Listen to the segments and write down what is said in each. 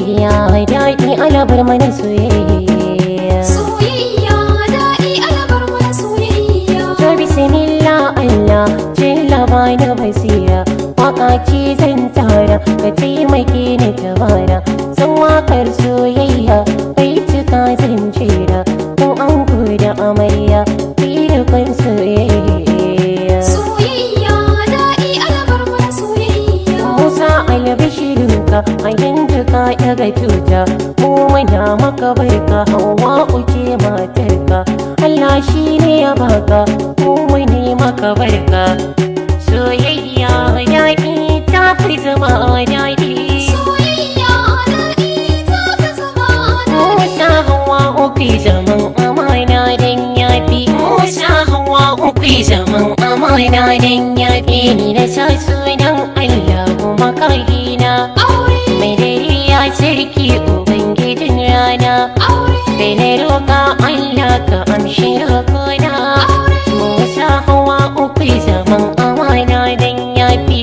soyayya daɗi alabar mana soyayya Soyayya daɗi alabar mana soyayya. to bismillah Allah jalla bani basira waka ce zan tara ka taimake ni tabara san wakar soyayya bai cika zan jera don an da amarya kan soyayya Soyayya daɗi alabar mana soyayya. Musa albishirinka a yanzu ka daga tuta mu muna maka barka hawa uce matarka Allah shi ne ya baka mu mune maka barka soyayya daɗi ta fi zama daɗi Soyayya daɗi ta fi zama Musa hawa uku zaman amana dan yafi Musa hawa uku zaman amana dan yafi ni na sa sunan Allah kuma kahina aure mai dare ya sarki ubangijin rana aure kai na roƙa Allah ka amshi roƙona Musa hawa uku zaman amana dan yafi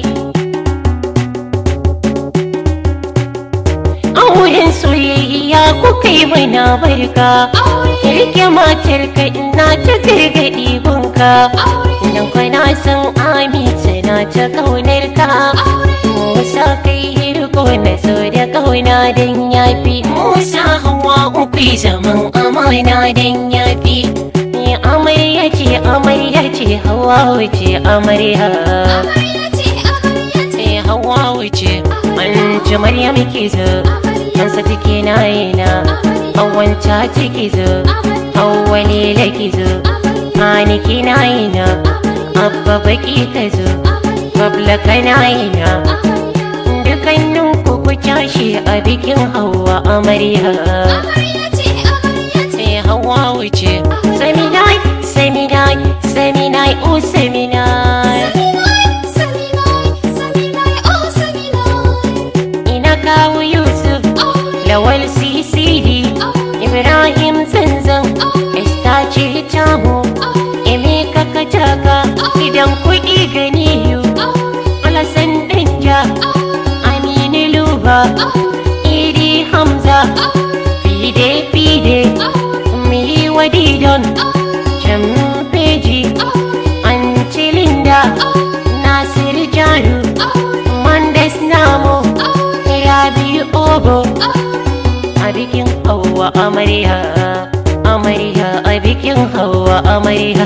Auren soyayya kuka yi mana barka aure Rike matar ka ina ta gargaɗi gunka aure Nan kwana san amince na ta kaunar ka Musa kai riko na so da kauna dan yafi Musa hawa uku zaman amana dan yafi Ni amarya ce amarya ce hawa wuce amarya amarya ce amarya ce Sai hawa wuce an ci Maryam ke zo amarya An sa take na yana hawan ta ciki zo Hawwali laki zo Hani kina yana Abba baki ka zo Babla kana yana Dukannin ku ku tashi a bikin hawa amarya amarya ce amarya ce Sai hawa wuce Seminai, seminai, seminai, oh seminai Saminai, Saminai, oh Saminai, Ina kawo Yusuf, aure Lawal CCD Ibrahim Zanzan, Esta ce tamu Emeka Kataka, gidan kuɗi ganiyu Alasan Danja, Aminu Luba, Idi Hamza, Fide Fide, Mili Wadidon, Jamfeji, Anti Linda, Nasir Jaru, Mondes Namo, Rabi Obo, a bikin Hauwa Amarya, Amarya a bikin Hauwa Amarya.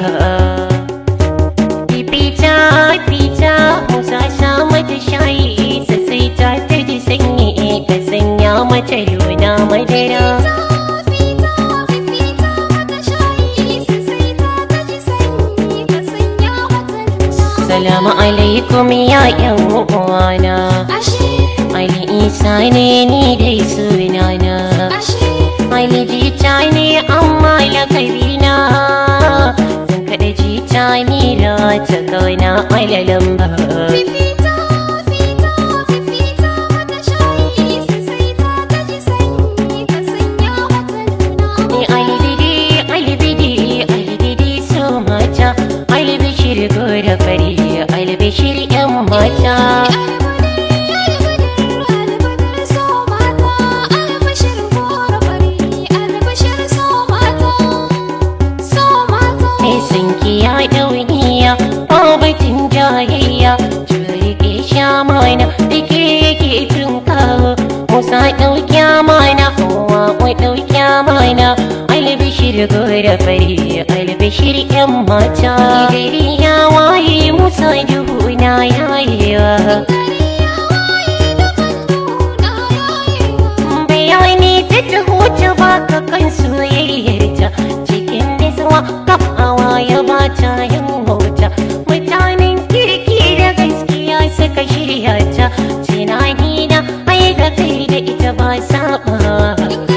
Fita, fita, Musa sha mata shayi, sassai ta ta ji sanyi, ka sanya mata luna madara. fita, fita, mata shayi, sai ta taji sanyi, ka sanya mata nuna. Salamu alaikum ya yan uwana, Ashe, Ali Isa ne ni dai sunana. ashe, Ali jita ne amma lakabina Zan kaɗa jita mira ta kauna alalan ba fita, fita, fita, mata shayi, sai ta taji sanyi, ka sanya mata nuna. Ni albidi, albidi, albidi so mata Albishir gora fari, albishir yan mata Mai sanki ya ɗauniya, babatin jayayya Turike sha mana, da ke yake tun kawo Musa ɗauki mana, kowa kwai ɗauki mana Albishir gora fari, albishir yan mata Gari ya waye Musa duhu na yayewa bayani ta taho ta baka kan soyayyarta cikin nisuwa kafawa ya bata yin hota mutanen kirki da gaskiya suka shirya ta tunani na ai da kai da ita ba saba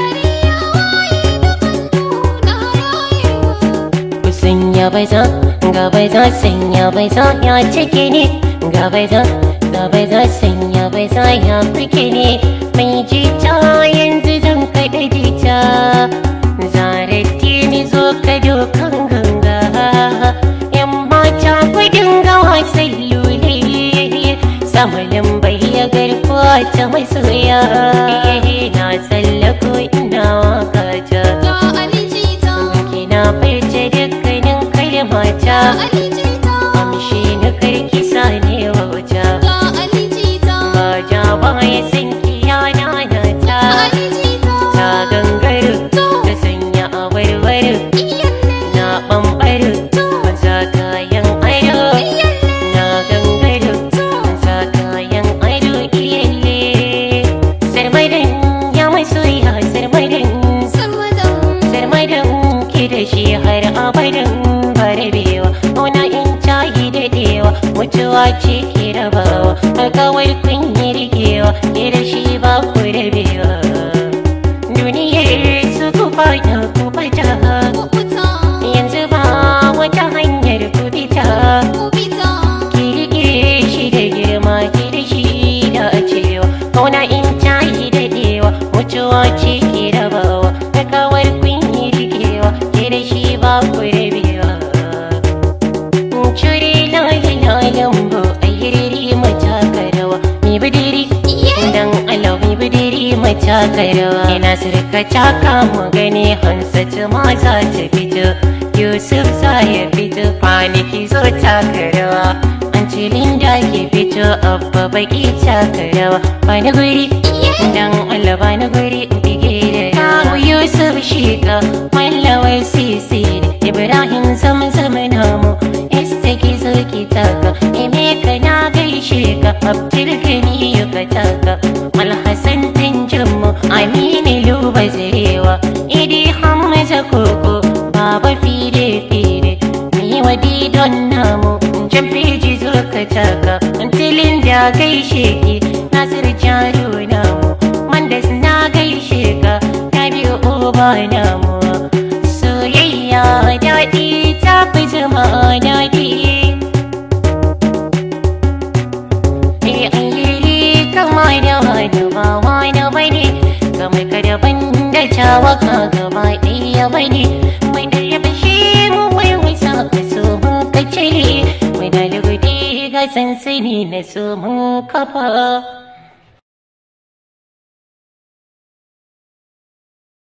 sanya bai za ga bai za sanya bai za ya cike ne ga bai za ga bai za sanya bai za ya fike ne mai jita yanzu zan kaɗa jita zarati ni zo ka dokan ganga yan mata kudin gawa sai lule samalin bai ya garkuwa ta masoya na mutuwa ce ke rabawa alkawar kun yi rikewa ke da shi ba ku rabewa duniyar su ku fada ku bata Kubuta, yanzu ba wata hanyar ku bita kubita, ki rike shi da girma ki da shi da cewa kauna in ta yi daɗewa mutuwa ce ke rabawa alkawar kun yi rikewa ke da shi ba ku rabewa Curi lali lalan bu a hiriri mata karawa mi bidiri dan Allah mi bidiri mata karawa ina sirka taka mu gani hansatu ma za ta fito Yusuf za ya fito kwanaki zo takarawa an ce Linda ke fito abba baki takarawa bani guri dan Allah bani guri in bige da yawa Yusuf shiga mallawar sisi Ibrahim zamzam namu Esta ki zo ki taka Emeka na gaishe ka Abdul Gani ka taka Alhassan Tanjammu Aminu Luba Zarewa Idi Hamza Koko Baba Fide Fide Ni wadi don namu Jan feji zo ka taka Tilin da gaishe ki Nasir Jaro namu Mandas na gaishe ka Ta biyo uba namu Soyayya daɗi ta fi zama daɗi Eh alheri kama da wani ba wani bane Kamar ka daban da cawa ka gaba ɗaya bane Mai da ya fashe mu wai wasa ka so mun ka cire Mai da lugudi ga sansani na so mun kafa